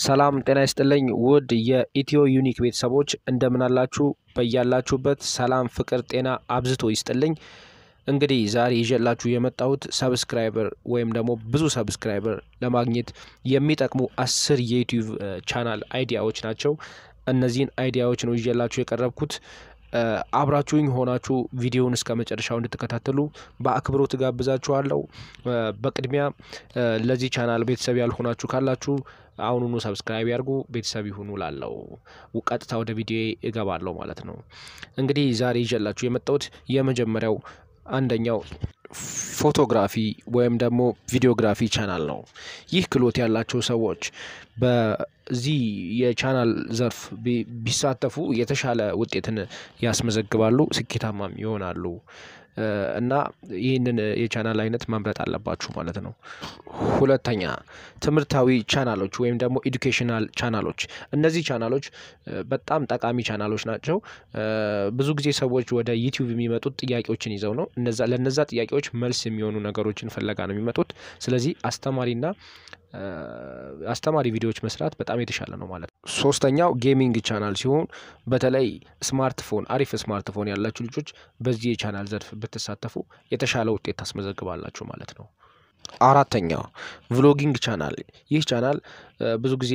ሰላም ጤና ይስጥልኝ ውድ የኢትዮ ዩኒክ ቤተሰቦች እንደምን አላችሁ? በያላችሁበት ሰላም፣ ፍቅር፣ ጤና አብዝቶ ይስጥልኝ። እንግዲህ ዛሬ ይዤላችሁ የመጣሁት ሰብስክራይበር ወይም ደግሞ ብዙ ሰብስክራይበር ለማግኘት የሚጠቅሙ አስር የዩቲዩብ ቻናል አይዲያዎች ናቸው። እነዚህን አይዲያዎች ነው ይዤላችሁ የቀረብኩት። አብራችሁኝ ሆናችሁ ቪዲዮውን እስከ መጨረሻው እንድትከታተሉ በአክብሮት ጋብዛችኋለሁ። በቅድሚያ ለዚህ ቻናል ቤተሰብ ያልሆናችሁ ካላችሁ አሁኑኑ ሰብስክራይብ ያድርጉ፣ ቤተሰብ ይሁኑ። ላለው ቀጥታ ወደ ቪዲዮ እገባለሁ ማለት ነው። እንግዲህ ዛሬ ይዤላችሁ የመጣሁት የመጀመሪያው አንደኛው ፎቶግራፊ ወይም ደግሞ ቪዲዮግራፊ ቻናል ነው። ይህ ክህሎት ያላቸው ሰዎች በዚህ የቻናል ዘርፍ ቢሳተፉ የተሻለ ውጤትን ያስመዘግባሉ፣ ስኬታማም ይሆናሉ እና ይህንን የቻናል አይነት መምረጥ አለባችሁ ማለት ነው። ሁለተኛ ትምህርታዊ ቻናሎች ወይም ደግሞ ኤዱኬሽናል ቻናሎች። እነዚህ ቻናሎች በጣም ጠቃሚ ቻናሎች ናቸው። ብዙ ጊዜ ሰዎች ወደ ዩቲዩብ የሚመጡት ጥያቄዎችን ይዘው ነው። ለነዛ ጥያቄዎች መልስ የሚሆኑ ነገሮችን ፍለጋ ነው የሚመጡት። ስለዚህ አስተማሪና አስተማሪ ቪዲዮዎች መስራት በጣም የተሻለ ነው ማለት ነው። ሶስተኛው ጌሚንግ ቻናል ሲሆን በተለይ ስማርትፎን አሪፍ ስማርትፎን ያላችሁ ልጆች በዚህ የቻናል ዘርፍ ብትሳተፉ የተሻለ ውጤት ታስመዘግባላችሁ ማለት ነው። አራተኛው ቭሎጊንግ ቻናል። ይህ ቻናል ብዙ ጊዜ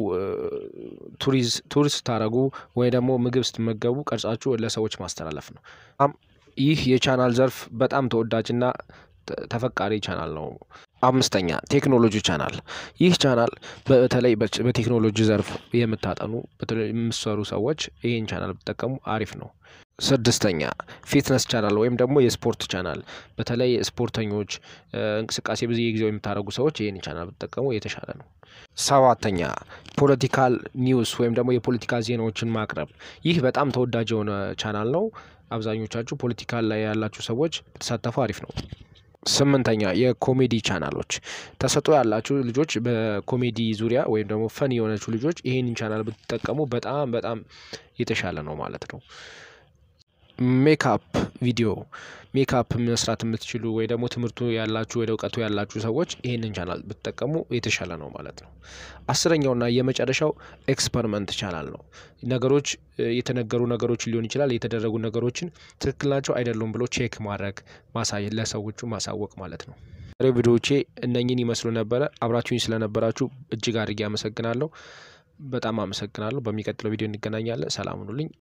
ቱሪስት ስታደርጉ ወይ ደግሞ ምግብ ስትመገቡ ቀርጻችሁ ለሰዎች ማስተላለፍ ነው። ይህ የቻናል ዘርፍ በጣም ተወዳጅና ተፈቃሪ ቻናል ነው። አምስተኛ ቴክኖሎጂ ቻናል። ይህ ቻናል በተለይ በቴክኖሎጂ ዘርፍ የምታጠኑ የምትሰሩ ሰዎች ይህን ቻናል ብትጠቀሙ አሪፍ ነው። ስድስተኛ ፊትነስ ቻናል ወይም ደግሞ የስፖርት ቻናል። በተለይ ስፖርተኞች እንቅስቃሴ ብዙ ጊዜው የምታደርጉ ሰዎች ይህን ቻናል ብትጠቀሙ የተሻለ ነው። ሰባተኛ ፖለቲካል ኒውስ ወይም ደግሞ የፖለቲካ ዜናዎችን ማቅረብ። ይህ በጣም ተወዳጅ የሆነ ቻናል ነው። አብዛኞቻችሁ ፖለቲካል ላይ ያላችሁ ሰዎች ብትሳተፉ አሪፍ ነው። ስምንተኛ የኮሜዲ ቻናሎች። ተሰጥኦ ያላችሁ ልጆች በኮሜዲ ዙሪያ ወይም ደግሞ ፈን የሆነችው ልጆች ይሄንን ቻናል ብትጠቀሙ በጣም በጣም የተሻለ ነው ማለት ነው። ሜካፕ ቪዲዮ ሜካፕ መስራት የምትችሉ ወይ ደግሞ ትምህርቱ ያላችሁ ወደ እውቀቱ ያላችሁ ሰዎች ይህንን ቻናል ብትጠቀሙ የተሻለ ነው ማለት ነው። አስረኛውና የመጨረሻው ኤክስፐሪመንት ቻናል ነው። ነገሮች የተነገሩ ነገሮች ሊሆን ይችላል የተደረጉ ነገሮችን ትክክል ናቸው አይደሉም ብሎ ቼክ ማድረግ ማሳየት ለሰዎቹ ማሳወቅ ማለት ነው። ዛሬ ቪዲዮዎቼ እነኝን ይመስሉ ነበረ። አብራችሁኝ ስለነበራችሁ እጅግ አድርጌ አመሰግናለሁ። በጣም አመሰግናለሁ። በሚቀጥለው ቪዲዮ እንገናኛለን። ሰላም ሁኑልኝ።